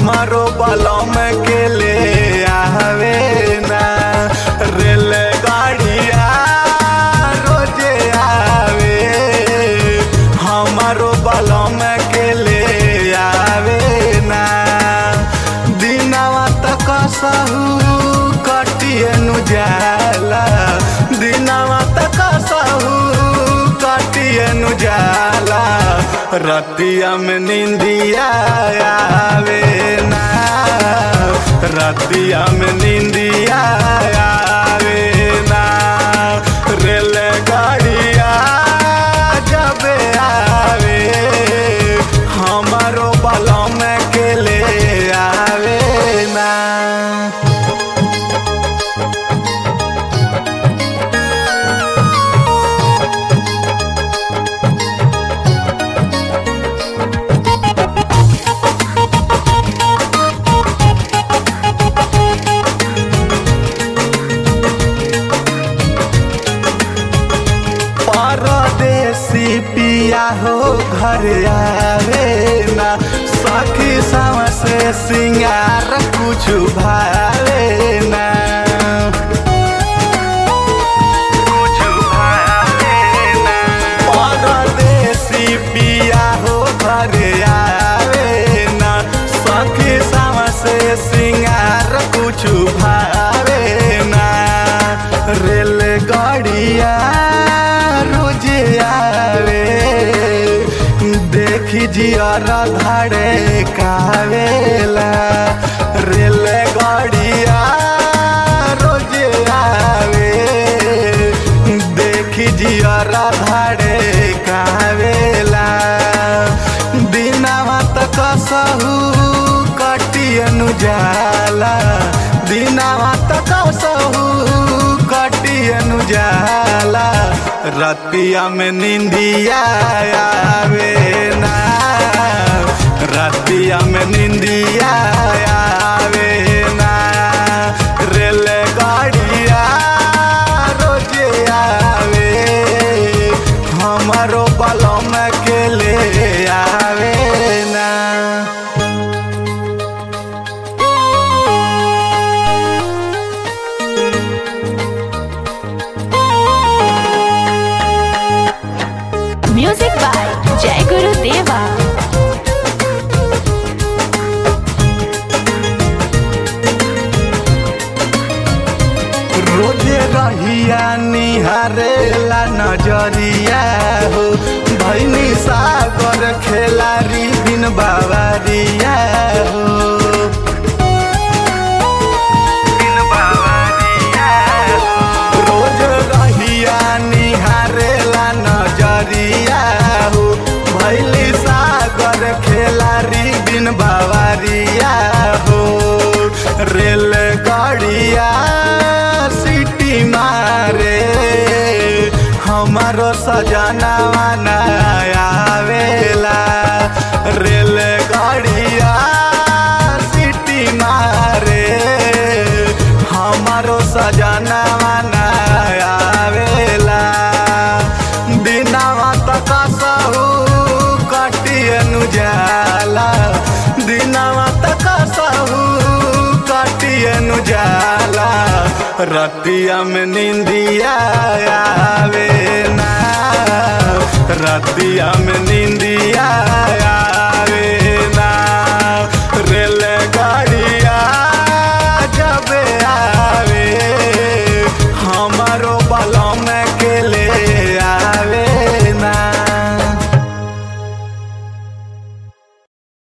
हमारो बलम के ले आवे ना रेल गाड़िया रोजे आवे हमारो बलम के ले आवे ना दिनवा तक सहू कटिए नु जाला दिनवा तक सहू कटिए नु जाला रतिया में निंदिया आवे ना रतिया में निंदिया आवे ना रेल गाड़िया जब आवे हमारो बलम के ले आवे ना परदेसी पिया हो घर आवे ना सखी सावा से सिंगार कुछ भावे ना कुछ भावे ना परदेसी पिया हो घर आवे ना सखी सावा से सिंगार कुछ भावे ना रेलगाड़िया रोजे आवे देखी जियारा धाड़े कावेला रेलगाड़िया रोजे आवे देखी जियारा धाड़े कावेला दिनावा तक सहू कटियनु जाला दिनावा तक सहू कटियनु जाला रतिया में निंदिया आवे ना रतिया में निंदिया आवे ना रेल गाड़िया रोजे आवे हमारो बलम के ले आवे ना म्यूजिक बाय जय गुरु देवा रोजे रहिया निहारेला नजरिया हो भैनी सागर खेलारी बिन बावरिया हो बिन बावरिया हो। रोज रहिया निहारेला नजरिया हो भैली सागर खेलारी बिन बावरिया हो रेल गाड़िया सिटी मारे हमारो सजनावा ना आवेला रेल गाड़िया सिटी मारे हमारो सजनावा ना आवेला दिनावा तक सहू कटियनु जाला दिनावा तक सहू कटियनु जाला रतिया में निंदिया आवे ना रतिया में